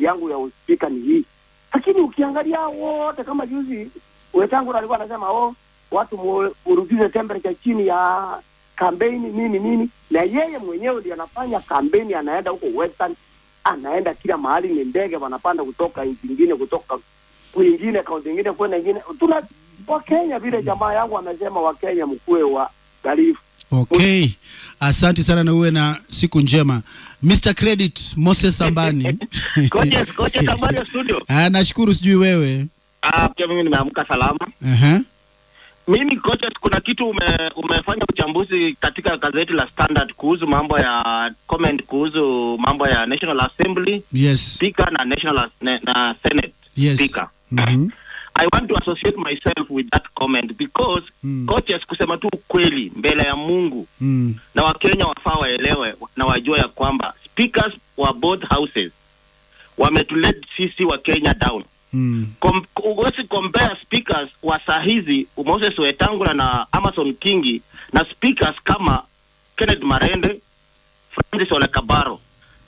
yangu ya uspika ni hii. Lakini ukiangalia wote kama juzi Wetangula alikuwa anasema oh, watu mu- murudishe temperature chini ya kampeni nini nini, na yeye mwenyewe ndiye anafanya kampeni, anaenda huko Western, anaenda kila mahali, ni ndege wanapanda kutoka nchi ingine, kutoka kwingine, kaunti ingine kwenda ingine. Tuna Wakenya vile jamaa yangu amesema, Wakenya mkuwe wa garifu Okay, asante sana na uwe na siku njema Mr. Credit Moses Sambani. Coaches, coaches, habari ya studio? Ah, nashukuru, sijui wewe. Ah, pia mimi nimeamka salama. Aha. Mimi coaches, kuna kitu ume, umefanya uchambuzi katika gazeti la Standard kuhusu mambo ya comment kuhusu mambo ya National Assembly Yes. Speaker na National As- na, na Senate Yes. Speaker. Mhm. I want to associate myself with that comment because Mm. coaches, kusema tu ukweli mbele ya Mungu Mm. na Wakenya wafaa waelewe na wajue ya kwamba speakers wa both houses wametulet sisi wa Kenya down. Mm. Com- huwezi compare speakers wa saa hizi Moses Wetangula na Amason Kingi na speakers kama Kenneth Marende, Francis Ole Kabaro.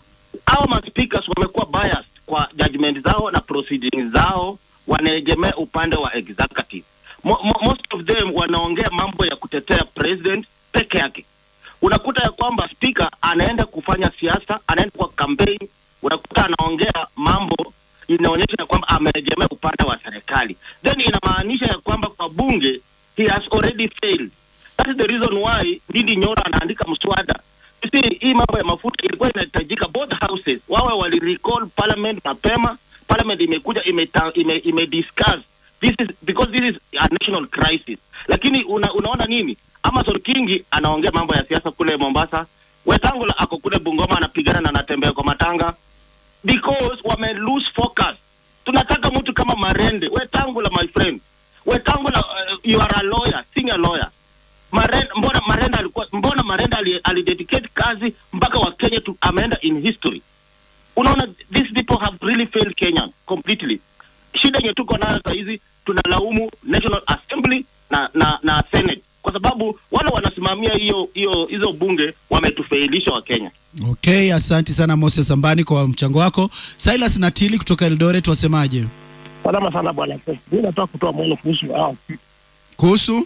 Hao ma speakers wamekuwa biased kwa judgment zao na proceedings zao, wanaegemea upande wa executive. Mo, mo, most of them wanaongea mambo ya kutetea president peke yake. Unakuta ya kwamba speaker anaenda kufanya siasa, anaenda kwa campaign, unakuta anaongea mambo inaonyesha ya kwamba ameegemea upande wa serikali, then inamaanisha ya kwamba kwa bunge he has already failed. That is the reason why Ndindi Nyoro anaandika mswada. You see, hii mambo ya mafuta ilikuwa inahitajika both houses wawe wali recall parliament mapema. Parliament imekuja imeta, ime, ime discuss this is because this is a national crisis, lakini una, unaona nini? Amason Kingi anaongea mambo ya siasa kule Mombasa, Wetangula ako kule Bungoma anapigana na anatembea kwa matanga because wame lose focus. Tunataka mtu kama Marende, Wetangula my friend, Wetangula uh, you are a lawyer, senior lawyer. Marenda, mbona Marenda alikuwa mbona Marenda ali, alidedicate kazi mpaka wa Kenya tu ameenda in history. Unaona these people have really failed Kenya completely. Shida yenye tuko nayo saa hizi tunalaumu National Assembly na na na Senate kwa sababu wale wanasimamia hiyo hiyo hizo bunge wametufailisha wa Kenya. Okay, asante sana Moses Sambani kwa mchango wako. Silas Natili kutoka Eldoret, wasemaje Salama sana bwana. Mimi nataka kutoa maoni kuhusu hao. kuhusu?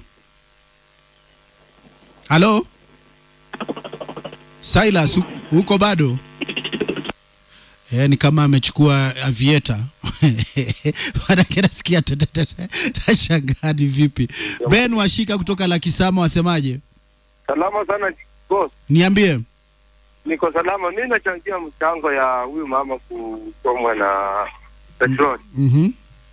Halo Silas, u- uko bado? Eh, ni kama amechukua avieta manake nasikia tetetete, nashangaa ni vipi. Ben Washika kutoka Lakisama, wasemaje? Salama sana boss, Niambie. niko salama. Mi nachangia mchango ya huyu mama kuchomwa na petroli. Mhm.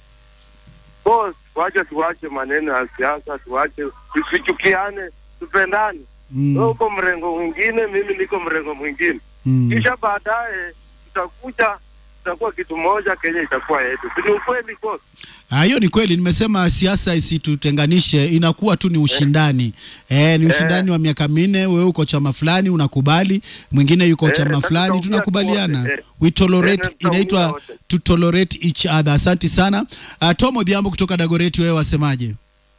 Boss, wache tuwache maneno ya siasa, tuwache tusichukiane, tupendane. Mm. Wewe uko mrengo mwingine, mimi niko mrengo mwingine, Mm. kisha baadaye tutakuja tutakuwa kitu moja, Kenya itakuwa yetu. Si ni ukweli boss? Ah, hiyo ni kweli. Nimesema siasa isitutenganishe, inakuwa tu ni ushindani eh, ni ushindani wa miaka minne. Wewe uko chama fulani unakubali, mwingine yuko Eh, chama sasa fulani, tutaongea tunakubaliana wote, eh. we tolerate, Eh, na tutaongea inaitwa wote. to tolerate each other. Asante sana. Uh, Tom Odhiambo kutoka Dagoreti, wewe wasemaje?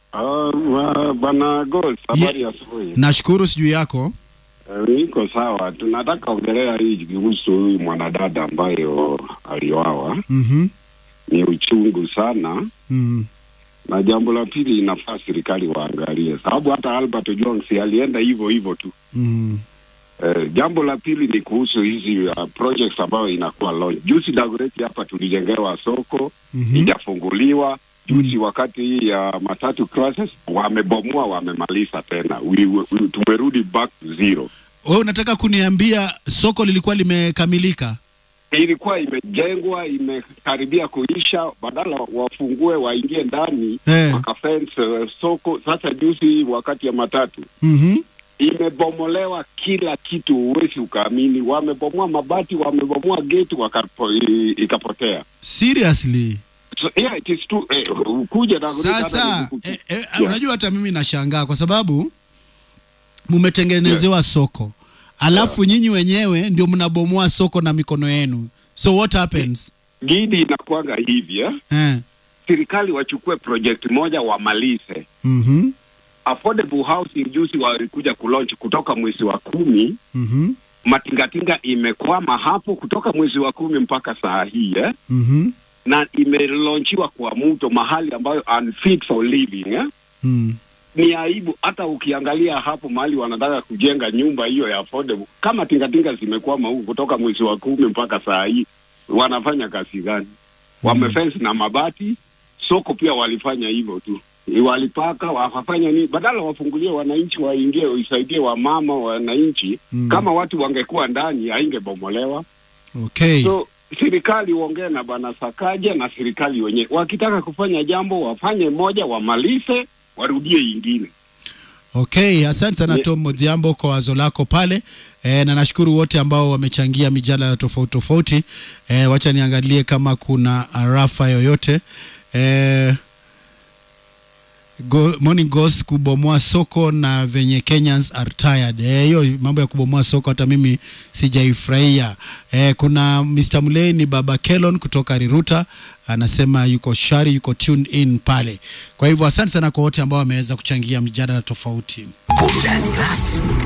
Uh, bwana Gos, habari ya asubuhi. Nashukuru, sijui yako. Uh, niko sawa. Tunataka ongelea hii kuhusu huyu mwanadada ambayo alioawa. Mhm. Ni uchungu sana, Mm. na jambo la pili inafaa serikali waangalie, sababu hata Albert Jones alienda hivyo hivyo tu. Mm. Uh, jambo la pili ni kuhusu hizi uh, projects ambayo inakuwa launch. Juzi Dagoretti hapa tulijengewa soko Mhm. ijafunguliwa juzi wakati hii ya matatu classes wamebomoa, wamemaliza tena. We, we, tumerudi back to zero. Wewe unataka kuniambia soko lilikuwa limekamilika? Ilikuwa imejengwa imekaribia kuisha, badala wafungue waingie ndani Eh. wakafence uh, soko. Sasa juzi wakati ya matatu Mhm. imebomolewa kila kitu, huwezi ukaamini. Wamebomoa mabati, wamebomoa gate wakapo, i, ikapotea. Seriously? So, yeah, it is true. Eh, kuja na Sasa eh, eh, unajua hata mimi nashangaa kwa sababu mumetengenezewa soko alafu nyinyi wenyewe ndio mnabomoa soko na mikono yenu, so what happens? gidi inakwanga hivi eh? Eh. serikali wachukue project moja wamalize. Mhm. Affordable housing juzi walikuja kulaunch kutoka mwezi wa kumi Mhm. matingatinga imekwama hapo kutoka mwezi wa kumi mpaka saa hii eh? Mhm. na imelonchiwa kwa mto mahali ambayo unfit for living eh? Mm. ni aibu. Hata ukiangalia hapo mahali wanataka kujenga nyumba hiyo ya affordable, kama tingatinga zimekwama huku kutoka mwezi wa kumi mpaka saa hii, wanafanya kazi gani? Wamefence na mabati. Soko pia walifanya hivyo tu, walipaka wakafanya nini, badala wafungulie wananchi waingie, waisaidie wamama wananchi. Mm. Kama watu wangekuwa ndani, haingebomolewa. Okay. So serikali uongee na bwana Sakaja na serikali wenyewe, wakitaka kufanya jambo wafanye moja, wamalize, warudie ingine. Okay, asante sana Ye- Tom Modhiambo kwa wazo lako pale e, na nashukuru wote ambao wamechangia mijadala tofauti tofauti. E, wacha niangalie kama kuna arafa yoyote e, Go, morning Ghost kubomoa soko na venye Kenyans are tired. Eh, hiyo mambo ya kubomoa soko hata mimi sijaifurahia. Eh, kuna Mr. Muleni Baba Kelon kutoka Riruta anasema yuko shari, yuko tuned in pale. Kwa hivyo asante sana kwa wote ambao wameweza kuchangia mjadala tofauti. Burudani rasmi